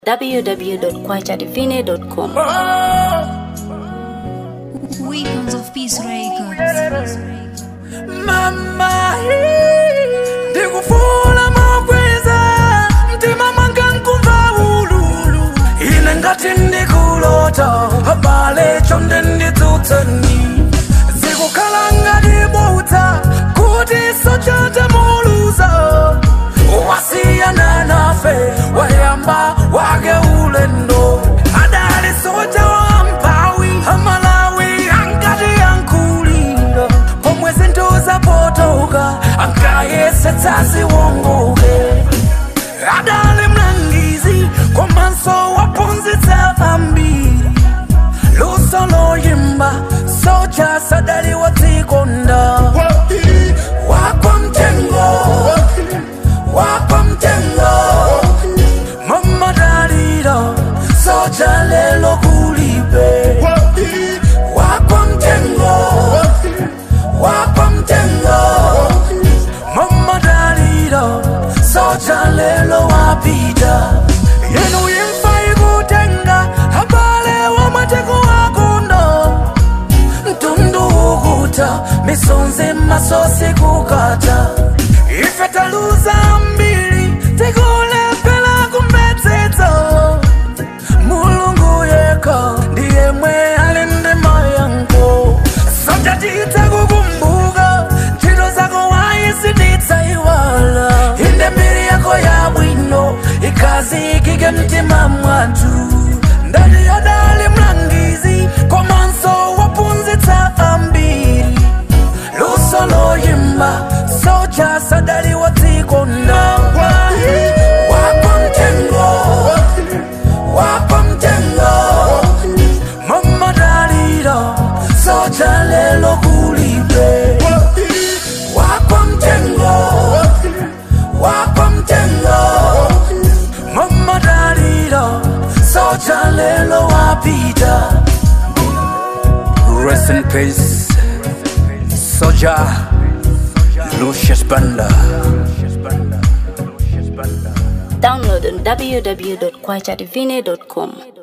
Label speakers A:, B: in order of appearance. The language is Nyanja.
A: www.kwachadivine.com.
B: Weapons of Peace Records.
C: mama ndikufuna makweza mtima mwanga nkumva ululu ine ngati ndikulota abale chonde ndidzutseni zikukhala ngati butsa kuti sochata muluza wasiyana nafe wayamba wake ulendo adali soja wampawi amalawi ankati yankulira pomwe zinthu zapotoka ankayesetsa ziwongoke adali mlangizi komanso waphunzitsa ambiri luso loyimba soja sadali wadzikonda wakwa mtengo wakwa mtengo mamadaliro soja lelo kulibe wakwa mtengo wakwa mtengo mamadaliro soja lelo wapita yenu imfa ikutenga abale wamateko wakundo mtundu ukuta misonzi masosi kukata ife taluza mbili tikulepela kumbetsetso mulungu yeka ndiye mwe alinde mayango soja titakukumbuka ntchito zako waisititsa iwala inde mbiri yako ya bwino ikazikike mtima mwathu ndani yadali mlangizi komanso waphunzitsa ambiri luso loyimba soja sadali wadzikonda wakwa mtengo wakwa mtengo mamadaliro soja lelo kulibe wakwa mtengo wakwa mtengo mamadaliro soja lelo wapita rest in peace soja lucius banda
A: Download on www.kwachadivine.com.